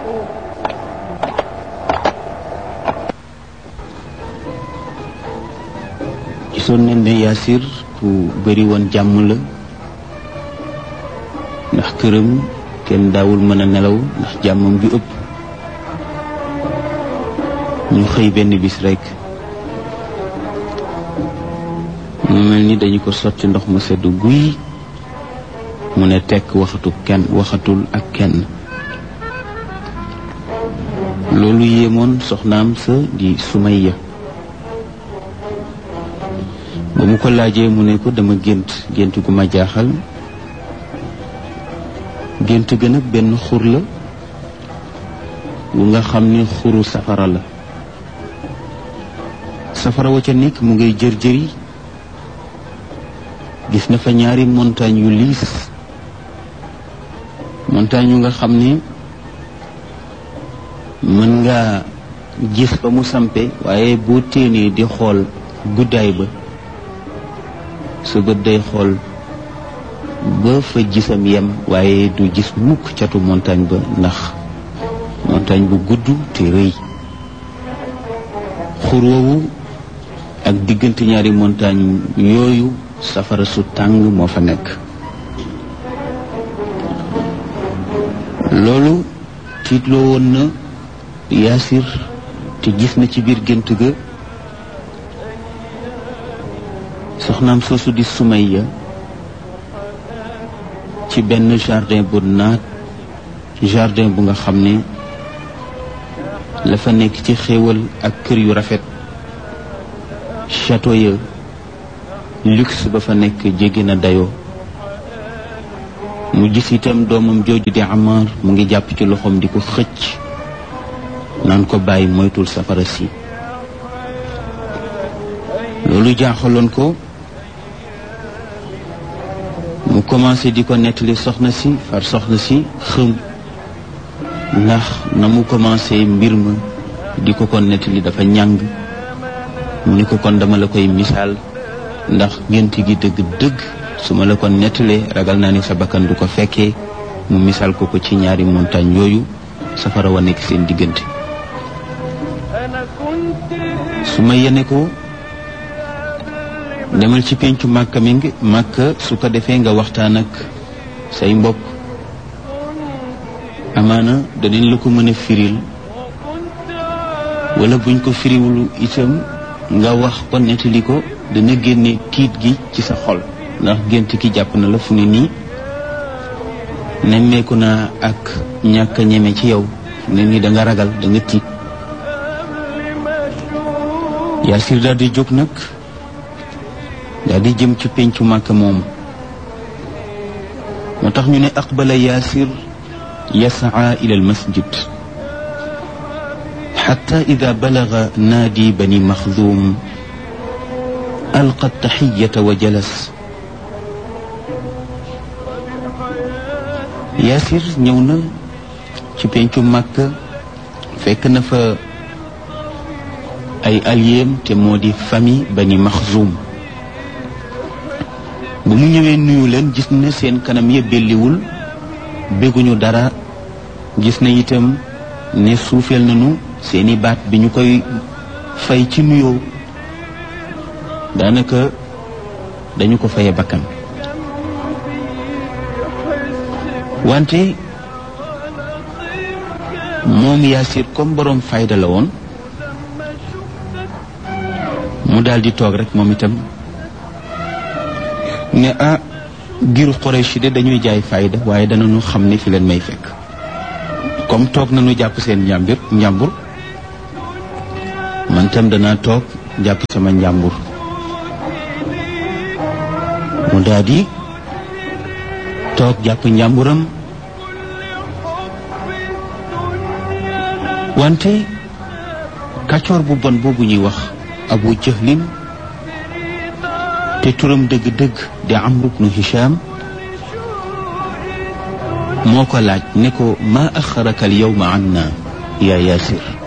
gisoon nañ ne Yaasir ku bëri woon jàmm la ndax këram kenn daawul mën a nelaw ndax jàmmam ju ëpp ñu xëy benn bis rekk mu mel ni dañu ko sotti ndox mu sedd guy mu ne tekk waxatu kenn waxatul ak kenn loolu yéemoon soxnaam sa di Sumayya ba mu ko laajee mu ne ko dama gént gént gu ma jaaxal gént ga nag benn xur la bu nga xam ne xuru safara la safara wa ca nekk mu ngay jër jëri gis na fa ñaari montagne yu liis montagne yu nga xam ne mën nga gis ba mu sampe waaye boo téenee di xool guddaay ba sa bët day xool ba fa gisam yem waaye du gis mukk catu montagne ba ndax montagne bu gudd te rëy xur woowu ak diggante ñaari montagne yooyu safara su tàng moo fa nekk loolu tiitloo woon na yaasir te gis na ci biir gént ga soxnaam soosu di Sumayya ci benn jardin bu naat jardin bu nga xam ne la fa nekk ci xéewal ak kër yu rafet château ya luxe ba fa nekk jéggi na dayoo mu gis itam doomam jooju di Amar mu ngi jàpp ci loxoom di ko xëcc naan ko bàyyi moytul safara si loolu jaaxaloon ko mu commencé di ko nettali soxna si far soxna si xëm ndax na mu commencé mbir ma di ko ko nettali dafa ñàng mu ni ko kon dama la koy misaal ndax gént gi dëgg-dëgg su ma la ko nettalee ragal naa ni sa bakkan du ko fekkee mu misaal ko ko ci ñaari montagne yooyu safara wa nekk seen diggante su ma yene ko demal ci pencu màkka mi ngi màkka su ko defee nga waxtaan ak say mbokk amaana danañ la ko mën a firil wala buñ ko firiwul itam nga wax ko nettali ko dana génne tiit gi ci sa xol ndax gént ki jàpp na la fu ne nii nemmeeku naa ak ñàkk a ñeme ci yow ne ni da nga ragal da nga tiit Yaasir daal di jóg nag daal di jëm ci pencu màkka moomu moo tax ñu ne aqbala yaasir yasaa ila almasjid xata ida balaga naadi bani maxdum alqa taxiyata wa jalas yaasir ñëw na ci pencu màkka fekk na fa ay alliéem te moo di famille bani maxzum bu mu ñëwee nuyu leen gis na seen kanam ya belliwul bégguñu dara gis na itam ne suufeel nañu seeni baat bi ñu koy fay ci nuyoo daanaka dañu ko faye bakkan wante moom Yaasir comme boroom fayda la woon mu daldi toog rek moom itam ne ah giru Quraysh de dañuy jaay fayda waaye danañu xam ne fi leen may fekk comme toog nañu jàpp seen njàmbur njàmbur man tam danaa toog jàpp sama njàmbur mu daldi toog jàpp njàmburam wante kàccoor bu bon boobu ñuy wax Abu Jahlin te turam dëgg-dëgg di Amr ibnu Hisham moo ko laaj ne ko maa axaraka al yawma anna yaa Yaasir